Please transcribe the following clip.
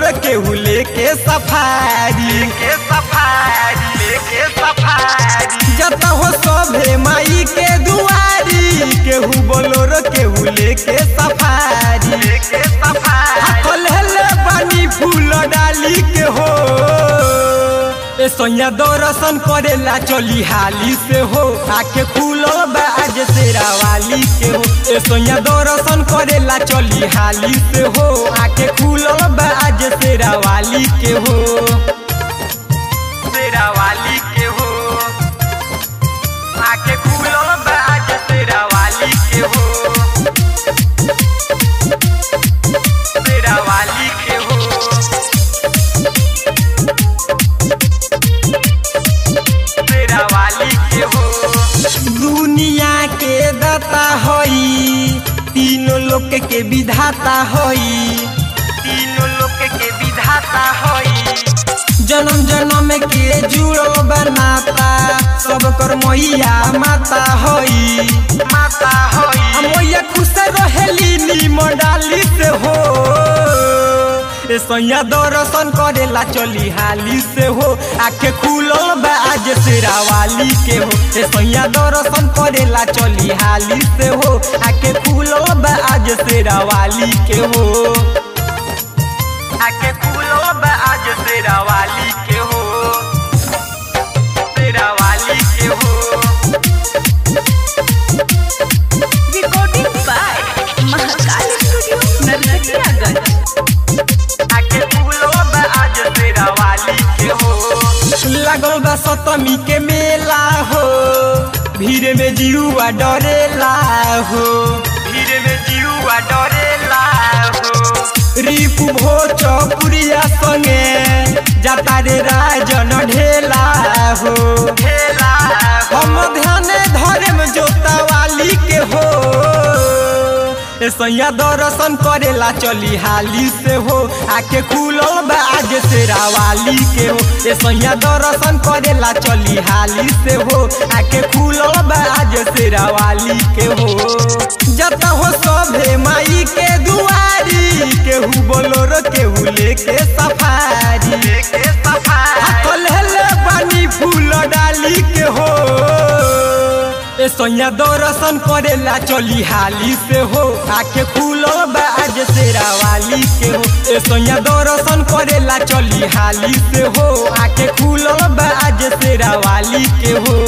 बोलोर केहू लेके सफारी के सफारी लेके सफारी जत हो सभे माई के दुआरी केहू बोलोर केहू लेके सफारी लेके सफारी कलहले पानी फूल डाली के हो ए सोया दर्शन करेला चली हाली से हो आके खुलल बा आज तेरा वाली के हो ए सोया दर्शन करेला चली हाली से हो आके खुलल बा आज तेरा वाली के हो तेरा वाली के हो आके खुलल बा आज तेरा वाली के हो तेरा वाली के हो तेरा वाली के हो दुनिया के दाता हई तीनों लोक के विधाता हई तीनों लोक के विधाता हई जन्म जन्म के जुड़ो बनाता सब कर मैया माता हई माता हई मैया खुश रहेली नीमन डाली से हो ए सैया दर्शन करेला चली हाली से हो आखे खुलल बा आज तेरा वाली के हो ए सैया दर्शन करेला चली हाली से हो आखे खुलल बा आज तेरा वाली के हो आके खुलो बा आज तेरा वाली के हो तेरा वाली के हो recording by Mahakal Studio, Narkatiyaganj. आके खुलो बा आज तेरा वाली के हो लागल बा सतमी के मेला हो भीड़ में जीवा डरेला हो धीरे में जीवा डरेला हो रिपु भोज पुरिया संगे जाता रे राजन ढेला हो खेला हम ध्यान धर्म जोता वाली के हो ए सैया दर्शन करेला चली हाली से हो आके खुलल बा आज तेरा वाली के हो ए सैया दर्शन करेला चली हाली से हो आके खुलल बा आज तेरा वाली के हो जत हो सभे माई के दुआरी केहू बोलोर केहू लेके सफारी लेके सफारी कलहले पानी फूल डाली के हो ए सैया दर्शन करेला चली हाली से हो आके खुलल बा आज तेरा वाली के हो ए सैया दर्शन करेला चली हाली से हो आके खुलल बा आज तेरा वाली के हो